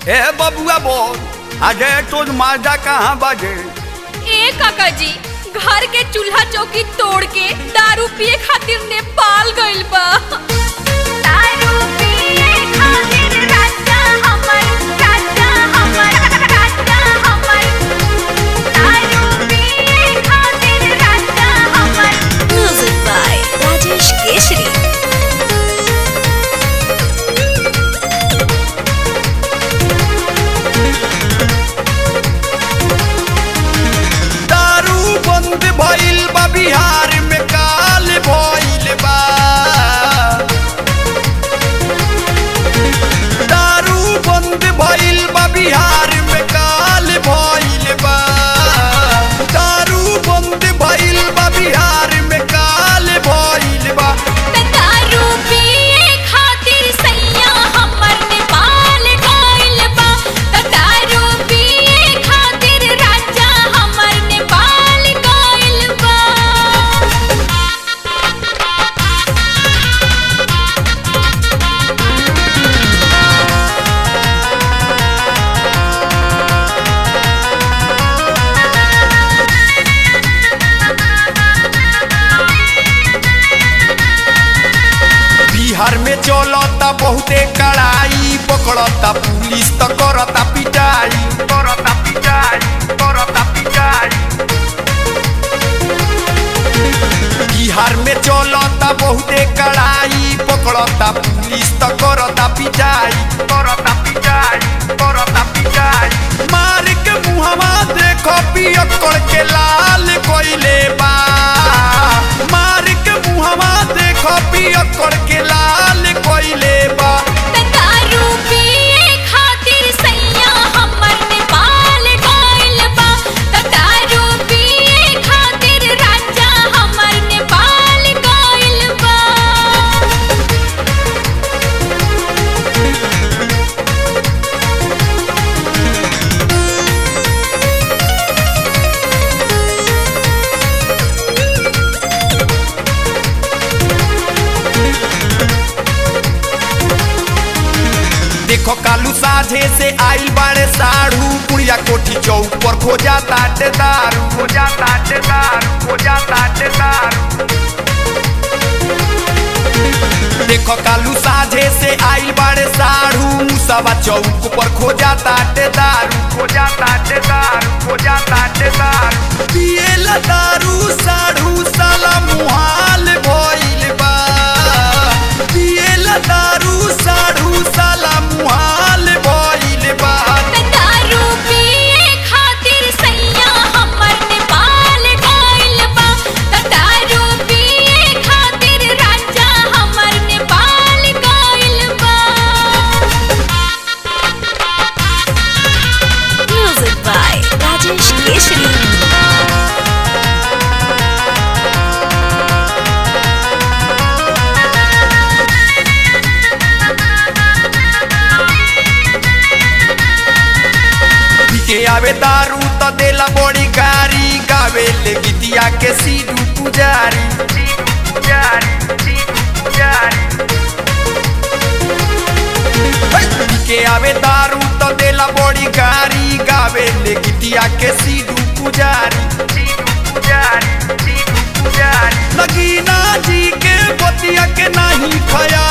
ए बबुआ बोल अजय तो माजा कहाँ बाजे ए काका जी घर के चूल्हा चौकी तोड़ के दारू पिए खातिर नेपाल गइल बा दारू पिए खातिर राजा हमर राजा हमर राजा हमर दारू पिए खातिर राजा हमर Music by Rajesh Keshri. दारू बंद भइल बा बिहार में काल भइल बा दारू बंद भइल बा बिहार में काल भइल बा दारू बंद भइल बा बिहार में काल भइल बा दारू पिए खातिर सैया हमर नेपाल गइल बा दारू पिए खातिर राजा हमर नेपाल गइल बा बिहार में चलता बहुते कड़ाई पकड़ता पुलिस तो करता पिटाई करता पिटाई करता पिटाई बिहार में चलता बहुते कड़ाई पकड़ता पुलिस तो करता पिटाई करता पिटाई करता पिटाई मार के मुहवा देखो पियक्कड़ के लाल कोइले बा मार के मुहवा देखो पियक्कड़ के लाल कोइले बा दारू पिए खातिर सैया हमर नेपाल गइल बा दारू पिए खातिर राजा हमर नेपाल गइल बा देखो कालू साझे से आइल बाड़े साढ़ू पुड़िया कोठी चौक पर खोजा ताटे दारू खोजा ताटे दारू खोजा ताटे दारू देखो कालू साझे से आइल बाड़े साढ़ू मुसावा चौक पर खोजा ताटे दारू खोजा ताटे दारू खोजा ताटे दारू पिएला दारू साढ़ू साला मुहाल भइल बा पिएला दारू साढ़ू साला मुहाल भइल बा दारू पिए खातिर सैया हमर नेपाल गइल बा दारू पिए खातिर राजा हमर नेपाल गइल बा Music by Rajesh Keshri. पी के आवे दारू तो देला बड़ी गारी गावे ले गीतिया के सीडू पुजारी सीडू पुजारी सीडू पुजारी पी के आवे दारू तो देला बड़ी गारी गावे ले गीतिया के सीडू पुजारी सीडू पुजारी सीडू पुजारी लगीना जी के बतिया के नहीं खया